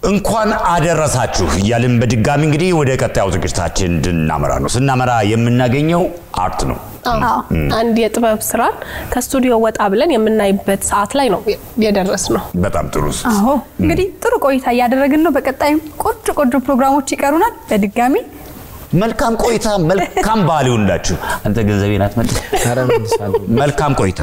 እንኳን አደረሳችሁ እያልን በድጋሚ እንግዲህ ወደ ቀጣዩ ዝግጅታችን እንድናመራ ነው። ስናመራ የምናገኘው አርት ነው። አዎ፣ አንድ የጥበብ ስራን ከስቱዲዮ ወጣ ብለን የምናይበት ሰዓት ላይ ነው የደረስ ነው። በጣም ጥሩ። አዎ እንግዲህ ጥሩ ቆይታ እያደረግን ነው። በቀጣይም ቆንጆ ቆንጆ ፕሮግራሞች ይቀሩናል። በድጋሚ መልካም ቆይታ፣ መልካም በዓል ይሁንላችሁ። አንተ ገንዘቤን አትመልስ። መልካም ቆይታ።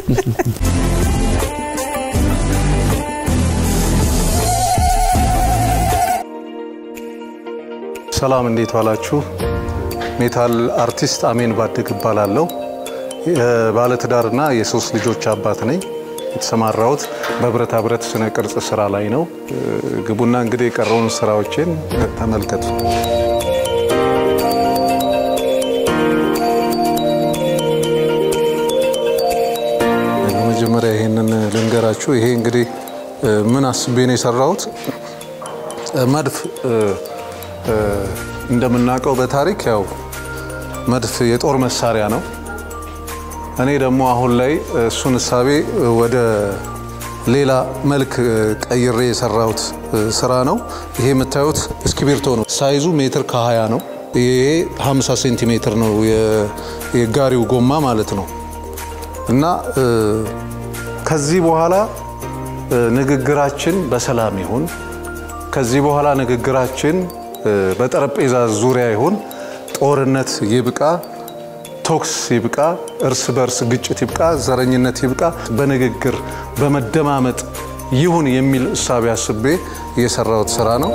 ሰላም እንዴት ዋላችሁ? ሜታል አርቲስት አሜን ባድግ እባላለሁ። የባለትዳርና የሶስት ልጆች አባት ነኝ። የተሰማራሁት በብረታ ብረት ስነ ቅርጽ ስራ ላይ ነው። ግቡና እንግዲህ የቀረውን ስራዎቼን ተመልከቱ። በመጀመሪያ ይሄንን ልንገራችሁ። ይሄ እንግዲህ ምን አስቤ ነው የሰራሁት መድፍ እንደምናውቀው በታሪክ ያው መድፍ የጦር መሳሪያ ነው። እኔ ደግሞ አሁን ላይ እሱን እሳቤ ወደ ሌላ መልክ ቀይሬ የሰራሁት ስራ ነው። ይሄ የምታዩት እስክሪብቶ ነው። ሳይዙ ሜትር ከ20 ነው። ይሄ 50 ሴንቲሜትር ነው የጋሪው ጎማ ማለት ነው። እና ከዚህ በኋላ ንግግራችን በሰላም ይሁን። ከዚህ በኋላ ንግግራችን በጠረጴዛ ዙሪያ ይሁን። ጦርነት ይብቃ፣ ቶክስ ይብቃ፣ እርስ በርስ ግጭት ይብቃ፣ ዘረኝነት ይብቃ፣ በንግግር በመደማመጥ ይሁን የሚል እሳቤ አስቤ የሰራሁት ስራ ነው።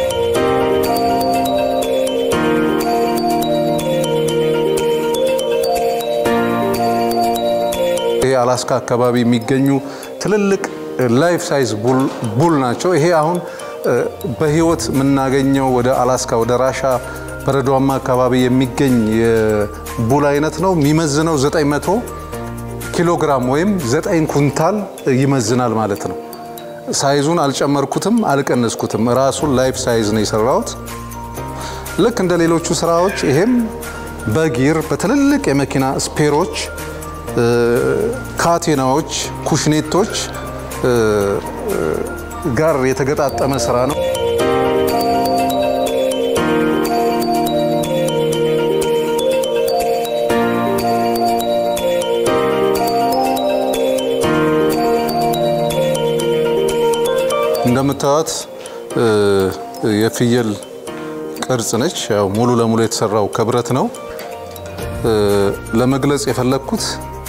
ይሄ አላስካ አካባቢ የሚገኙ ትልልቅ ላይፍ ሳይዝ ቡል ናቸው። ይሄ አሁን በህይወት የምናገኘው ወደ አላስካ ወደ ራሻ በረዷማ አካባቢ የሚገኝ የቡል አይነት ነው። የሚመዝነው 900 ኪሎ ግራም ወይም 9 ኩንታል ይመዝናል ማለት ነው። ሳይዙን አልጨመርኩትም፣ አልቀነስኩትም። ራሱን ላይፍ ሳይዝ ነው የሰራሁት። ልክ እንደ ሌሎቹ ስራዎች ይሄም በጊር በትልልቅ የመኪና ስፔሮች፣ ካቴናዎች፣ ኩሽኔቶች ጋር የተገጣጠመ ስራ ነው። እንደምታዩት የፍየል ቅርጽ ነች። ያው ሙሉ ለሙሉ የተሰራው ከብረት ነው። ለመግለጽ የፈለግኩት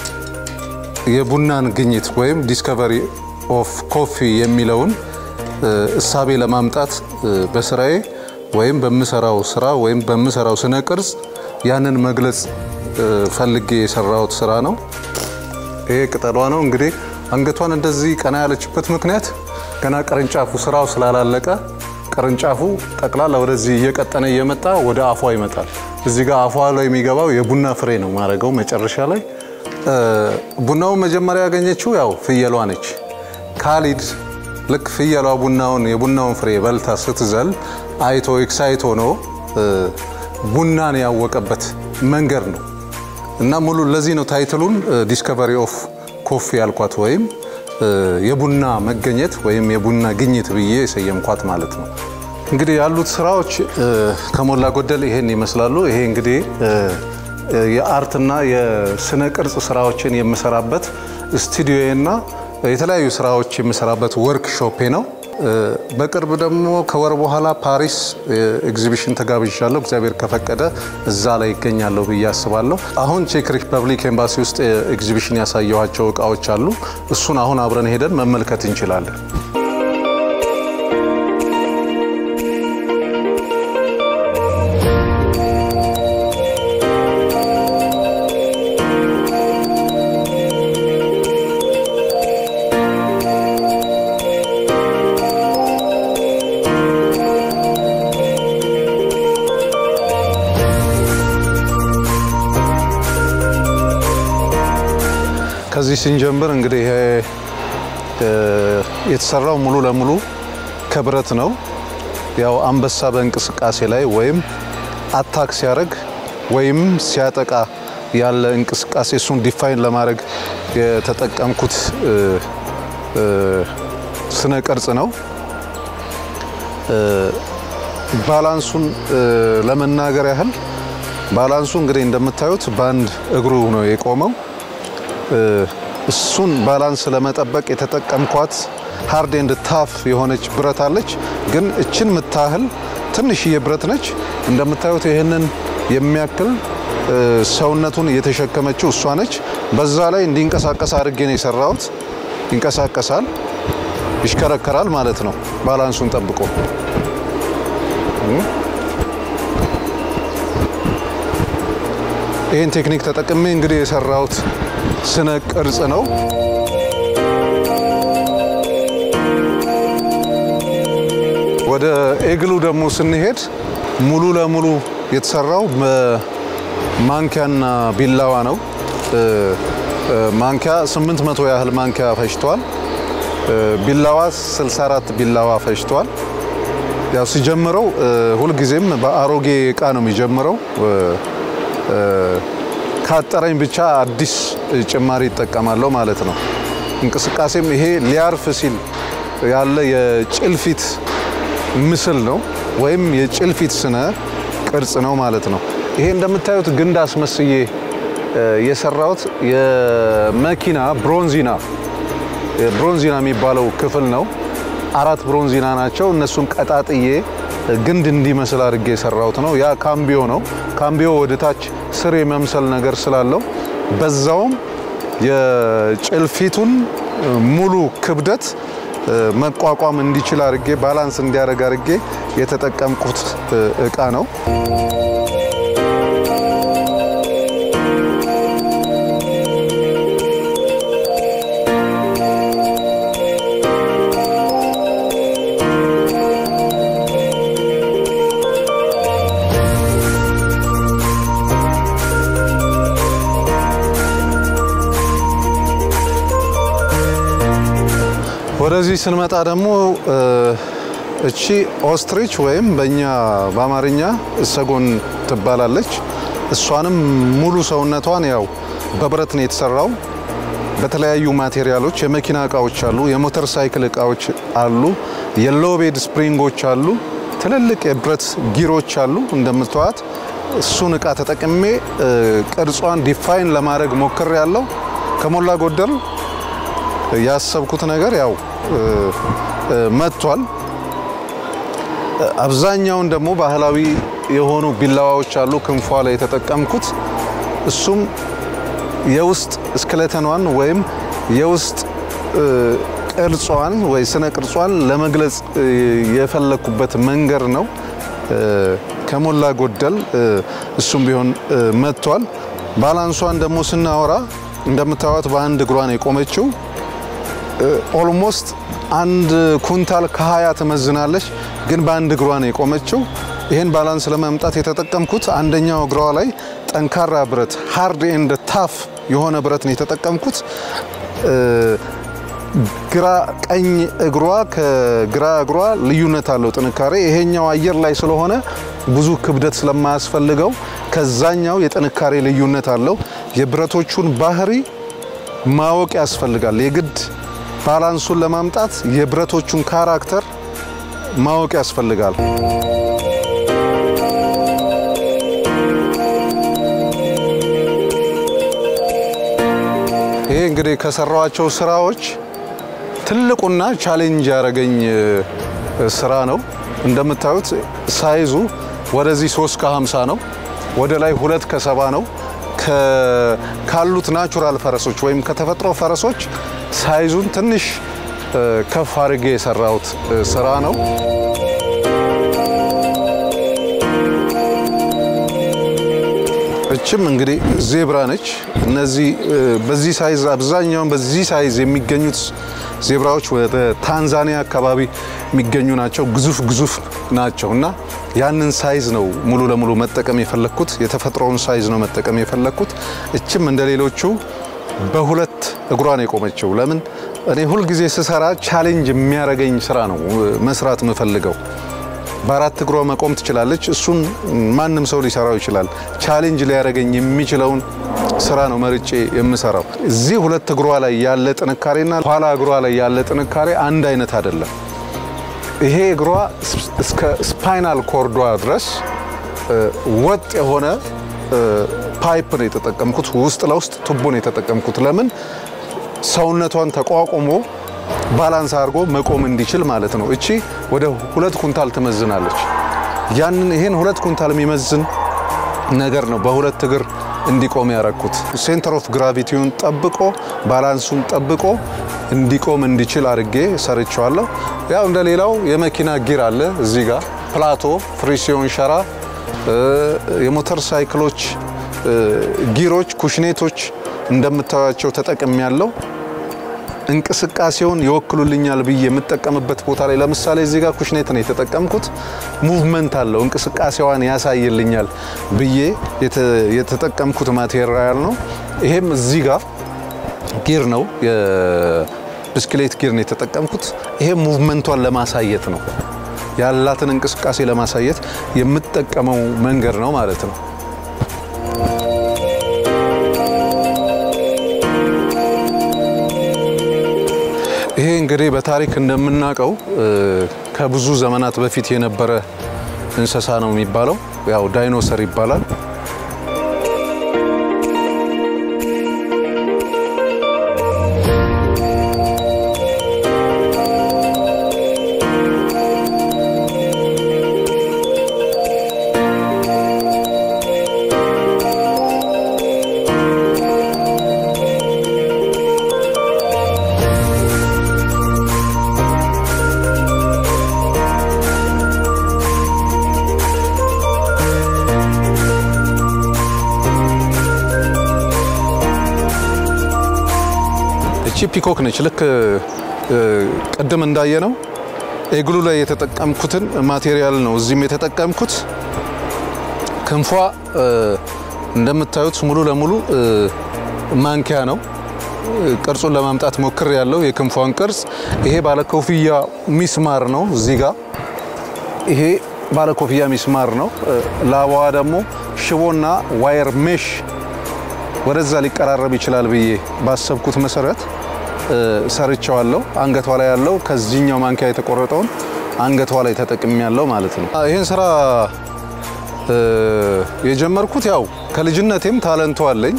የቡናን ግኝት ወይም ዲስከቨሪ ኦፍ ኮፊ የሚለውን እሳቤ ለማምጣት በስራዬ ወይም በምሰራው ስራ ወይም በምሰራው ስነ ቅርጽ ያንን መግለጽ ፈልጌ የሰራሁት ስራ ነው። ይሄ ቅጠሏ ነው። እንግዲህ አንገቷን እንደዚህ ቀና ያለችበት ምክንያት ገና ቅርንጫፉ ስራው ስላላለቀ ቅርንጫፉ ጠቅላላ ወደዚህ እየቀጠነ እየመጣ ወደ አፏ ይመጣል። እዚህ ጋር አፏ ላይ የሚገባው የቡና ፍሬ ነው ማድረገው መጨረሻ ላይ ቡናውን መጀመሪያ ያገኘችው ያው ፍየሏ ነች። ካሊድ ልክ ፍየሏ ቡናውን የቡናውን ፍሬ በልታ ስትዘል አይቶ ኤክሳይት ሆኖ ቡናን ያወቀበት መንገድ ነው እና ሙሉ ለዚህ ነው ታይትሉን ዲስከቨሪ ኦፍ ኮፊ ያልኳት ወይም የቡና መገኘት ወይም የቡና ግኝት ብዬ የሰየምኳት ማለት ነው። እንግዲህ ያሉት ስራዎች ከሞላ ጎደል ይሄን ይመስላሉ። ይሄ እንግዲህ የአርትና የስነ ቅርጽ ስራዎችን የምሰራበት ስቱዲዮና የተለያዩ ስራዎች የምሰራበት ወርክሾፔ ነው። በቅርብ ደግሞ ከወር በኋላ ፓሪስ ኤግዚቢሽን ተጋብዣለሁ። እግዚአብሔር ከፈቀደ እዛ ላይ ይገኛለሁ ብዬ አስባለሁ። አሁን ቼክ ሪፐብሊክ ኤምባሲ ውስጥ ኤግዚቢሽን ያሳየኋቸው እቃዎች አሉ። እሱን አሁን አብረን ሄደን መመልከት እንችላለን። ከዚህ ስንጀምር እንግዲህ ይሄ የተሰራው ሙሉ ለሙሉ ከብረት ነው። ያው አንበሳ በእንቅስቃሴ ላይ ወይም አታክ ሲያደርግ ወይም ሲያጠቃ ያለ እንቅስቃሴ እሱን ዲፋይን ለማድረግ የተጠቀምኩት ስነ ቅርጽ ነው። ባላንሱን ለመናገር ያህል ባላንሱ እንግዲህ እንደምታዩት በአንድ እግሩ ነው የቆመው። እሱን ባላንስ ለመጠበቅ የተጠቀምኳት ሃርድ ኤንድ ታፍ የሆነች ብረት አለች። ግን እችን ምታህል ትንሽዬ ብረት ነች። እንደምታዩት ይህንን የሚያክል ሰውነቱን የተሸከመችው እሷ ነች። በዛ ላይ እንዲንቀሳቀስ አድርጌ ነው የሰራሁት። ይንቀሳቀሳል፣ ይሽከረከራል ማለት ነው ባላንሱን ጠብቆ ይህን ቴክኒክ ተጠቅሜ እንግዲህ የሰራሁት ስነ ቅርጽ ነው። ወደ ኤግሉ ደግሞ ስንሄድ ሙሉ ለሙሉ የተሰራው በማንኪያና ቢላዋ ነው። ማንኪያ 800 ያህል ማንኪያ ፈጅቷል። ቢላዋ 64 ቢላዋ ፈጅቷል። ያው ሲጀምረው ሁልጊዜም በአሮጌ እቃ ነው የሚጀምረው። ካጠረኝ ብቻ አዲስ ጭማሪ ይጠቀማለሁ ማለት ነው። እንቅስቃሴም ይሄ ሊያርፍ ሲል ያለ የጭልፊት ምስል ነው ወይም የጭልፊት ስነ ቅርጽ ነው ማለት ነው። ይሄ እንደምታዩት ግንድ አስመስዬ የሰራሁት የመኪና ብሮንዚና ብሮንዚና የሚባለው ክፍል ነው። አራት ብሮንዚና ናቸው። እነሱን ቀጣጥዬ ግንድ እንዲመስል አድርጌ የሰራሁት ነው። ያ ካምቢዮ ነው። ካምቢዮ ወደ ታች ስር የመምሰል ነገር ስላለው በዛውም የጭልፊቱን ሙሉ ክብደት መቋቋም እንዲችል አድርጌ ባላንስ እንዲያደርግ አድርጌ የተጠቀምኩት እቃ ነው። ወደዚህ ስንመጣ ደግሞ እቺ ኦስትሪች ወይም በእኛ በአማርኛ እሰጎን ትባላለች። እሷንም ሙሉ ሰውነቷን ያው በብረት ነው የተሰራው። በተለያዩ ማቴሪያሎች የመኪና እቃዎች አሉ፣ የሞተር ሳይክል እቃዎች አሉ፣ የሎቤድ ስፕሪንጎች አሉ፣ ትልልቅ የብረት ጊሮች አሉ። እንደምትዋት እሱን እቃ ተጠቅሜ ቅርጿን ዲፋይን ለማድረግ ሞክር ያለው ከሞላ ጎደል ያሰብኩት ነገር ያው መጥቷል። አብዛኛውን ደግሞ ባህላዊ የሆኑ ቢላዋዎች አሉ ክንፏ ላይ የተጠቀምኩት። እሱም የውስጥ እስክለተኗን ወይም የውስጥ ቅርጿን ወይ ስነ ቅርጿን ለመግለጽ የፈለኩበት መንገድ ነው። ከሞላ ጎደል እሱም ቢሆን መጥቷል። ባላንሷን ደግሞ ስናወራ እንደምታዩት በአንድ እግሯን የቆመችው ኦልሞስት አንድ ኩንታል ከሀያ ትመዝናለች፣ ግን በአንድ እግሯ ነው የቆመችው። ይህን ባላንስ ለማምጣት የተጠቀምኩት አንደኛው እግሯ ላይ ጠንካራ ብረት ሃርድ ኤንድ ታፍ የሆነ ብረት ነው የተጠቀምኩት። ግራ ቀኝ እግሯ ከግራ እግሯ ልዩነት አለው ጥንካሬ። ይሄኛው አየር ላይ ስለሆነ ብዙ ክብደት ስለማያስፈልገው ከዛኛው የጥንካሬ ልዩነት አለው። የብረቶቹን ባህሪ ማወቅ ያስፈልጋል የግድ ባላንሱን ለማምጣት የብረቶቹን ካራክተር ማወቅ ያስፈልጋል። ይሄ እንግዲህ ከሰራዋቸው ስራዎች ትልቁና ቻሌንጅ ያደረገኝ ስራ ነው። እንደምታዩት ሳይዙ ወደዚህ 3 ከ50 ነው፣ ወደ ላይ ሁለት ከሰባ ነው። ካሉት ናቹራል ፈረሶች ወይም ከተፈጥሮ ፈረሶች ሳይዙን ትንሽ ከፍ አድርጌ የሰራሁት ስራ ነው። እችም እንግዲህ ዜብራ ነች። እነዚህ በዚህ ሳይዝ አብዛኛውን በዚህ ሳይዝ የሚገኙት ዜብራዎች ወደ ታንዛኒያ አካባቢ የሚገኙ ናቸው። ግዙፍ ግዙፍ ናቸው እና ያንን ሳይዝ ነው ሙሉ ለሙሉ መጠቀም የፈለግኩት። የተፈጥሮውን ሳይዝ ነው መጠቀም የፈለግኩት። እችም እንደ ሌሎቹ በሁለት እግሯን የቆመችው ለምን እኔ ሁልጊዜ ስሰራ ቻሌንጅ የሚያደርገኝ ስራ ነው መስራት የምፈልገው። በአራት እግሯ መቆም ትችላለች። እሱን ማንም ሰው ሊሰራው ይችላል። ቻሌንጅ ሊያደርገኝ የሚችለውን ስራ ነው መርጬ የምሰራው። እዚህ ሁለት እግሯ ላይ ያለ ጥንካሬና ኋላ እግሯ ላይ ያለ ጥንካሬ አንድ አይነት አይደለም። ይሄ እግሯ እስከ ስፓይናል ኮርዷ ድረስ ወጥ የሆነ ፓይፕ ነው የተጠቀምኩት። ውስጥ ለውስጥ ቱቦ ነው የተጠቀምኩት። ለምን ሰውነቷን ተቋቁሞ ባላንስ አድርጎ መቆም እንዲችል ማለት ነው። እቺ ወደ ሁለት ኩንታል ትመዝናለች። ያንን ይሄን ሁለት ኩንታል የሚመዝን ነገር ነው በሁለት እግር እንዲቆም ያረኩት። ሴንተር ኦፍ ግራቪቲውን ጠብቆ ባላንሱን ጠብቆ እንዲቆም እንዲችል አድርጌ ሰርቸዋለሁ። ያው እንደ ሌላው የመኪና ጊር አለ እዚህ ጋር ፕላቶ፣ ፍሪሲዮን ሸራ፣ የሞተር ሳይክሎች ጊሮች፣ ኩሽኔቶች እንደምታዩቸው ተጠቅም ያለው እንቅስቃሴውን ይወክሉልኛል ብዬ የምጠቀምበት ቦታ ላይ ለምሳሌ እዚህ ጋር ኩሽኔት ነው የተጠቀምኩት። ሙቭመንት አለው እንቅስቃሴዋን ያሳይልኛል ብዬ የተጠቀምኩት ማቴሪያል ነው። ይሄም እዚህ ጋር ጊር ነው የብስክሌት ጊር ነው የተጠቀምኩት። ይሄም ሙቭመንቷን ለማሳየት ነው ያላትን እንቅስቃሴ ለማሳየት የምጠቀመው መንገድ ነው ማለት ነው። ይሄ እንግዲህ በታሪክ እንደምናውቀው ከብዙ ዘመናት በፊት የነበረ እንስሳ ነው የሚባለው። ያው ዳይኖሰር ይባላል። እቺ ፒኮክ ነች። ልክ ቅድም እንዳየ ነው ኤግሉ ላይ የተጠቀምኩትን ማቴሪያል ነው እዚህም የተጠቀምኩት። ክንፏ እንደምታዩት ሙሉ ለሙሉ ማንኪያ ነው። ቅርጹን ለማምጣት ሞክር ያለው የክንፏን ቅርጽ ይሄ ባለኮፍያ ሚስማር ነው። እዚህ ጋር ይሄ ባለኮፍያ ሚስማር ነው። ላባዋ ደግሞ ሽቦና ዋየር ሜሽ ወደዛ ሊቀራረብ ይችላል ብዬ ባሰብኩት መሰረት ሰርቸዋለሁ። አንገቷ ላይ ያለው ከዚህኛው ማንኪያ የተቆረጠውን አንገቷ ላይ ተጠቅሚ ያለው ማለት ነው። ይህን ስራ የጀመርኩት ያው ከልጅነቴም ታለንቶ አለኝ።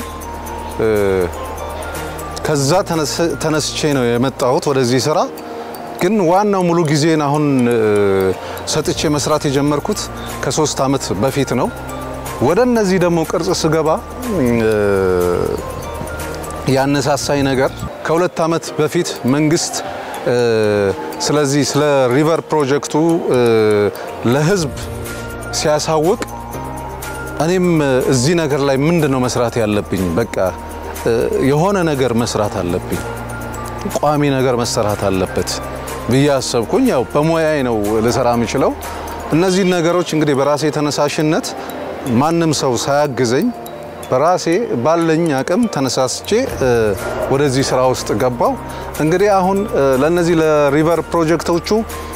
ከዛ ተነስቼ ነው የመጣሁት ወደዚህ ስራ። ግን ዋናው ሙሉ ጊዜን አሁን ሰጥቼ መስራት የጀመርኩት ከሶስት ዓመት በፊት ነው። ወደ እነዚህ ደግሞ ቅርጽ ስገባ ያነሳሳኝ ነገር ከሁለት ዓመት በፊት መንግስት ስለዚህ ስለ ሪቨር ፕሮጀክቱ ለህዝብ ሲያሳውቅ እኔም እዚህ ነገር ላይ ምንድን ነው መስራት ያለብኝ? በቃ የሆነ ነገር መስራት አለብኝ፣ ቋሚ ነገር መሰራት አለበት ብዬ አሰብኩኝ። ያው በሙያዬ ነው ልሰራ የምችለው። እነዚህን ነገሮች እንግዲህ በራሴ ተነሳሽነት ማንም ሰው ሳያግዘኝ በራሴ ባለኝ አቅም ተነሳስቼ ወደዚህ ስራ ውስጥ ገባው። እንግዲህ አሁን ለነዚህ ለሪቨር ፕሮጀክቶቹ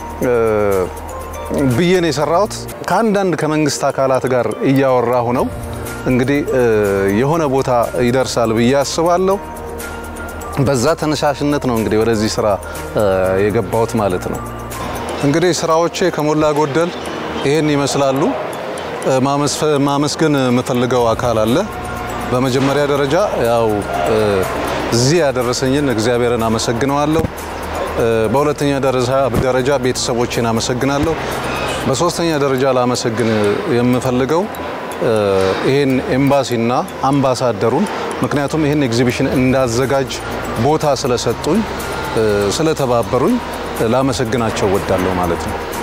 ብዬ ነው የሰራሁት። ከአንዳንድ ከመንግስት አካላት ጋር እያወራሁ ነው። እንግዲህ የሆነ ቦታ ይደርሳል ብዬ አስባለሁ። በዛ ተነሳሽነት ነው እንግዲህ ወደዚህ ስራ የገባሁት ማለት ነው። እንግዲህ ስራዎቼ ከሞላ ጎደል ይሄን ይመስላሉ። ማመስገን የምፈልገው አካል አለ። በመጀመሪያ ደረጃ ያው እዚህ ያደረሰኝን እግዚአብሔርን አመሰግነዋለሁ። በሁለተኛ ደረጃ ቤተሰቦቼን አመሰግናለሁ። በሶስተኛ ደረጃ ላመሰግን የምፈልገው ይህን ኤምባሲና አምባሳደሩን ምክንያቱም ይህን ኤግዚቢሽን እንዳዘጋጅ ቦታ ስለሰጡኝ ስለተባበሩኝ ላመሰግናቸው ወዳለሁ ማለት ነው።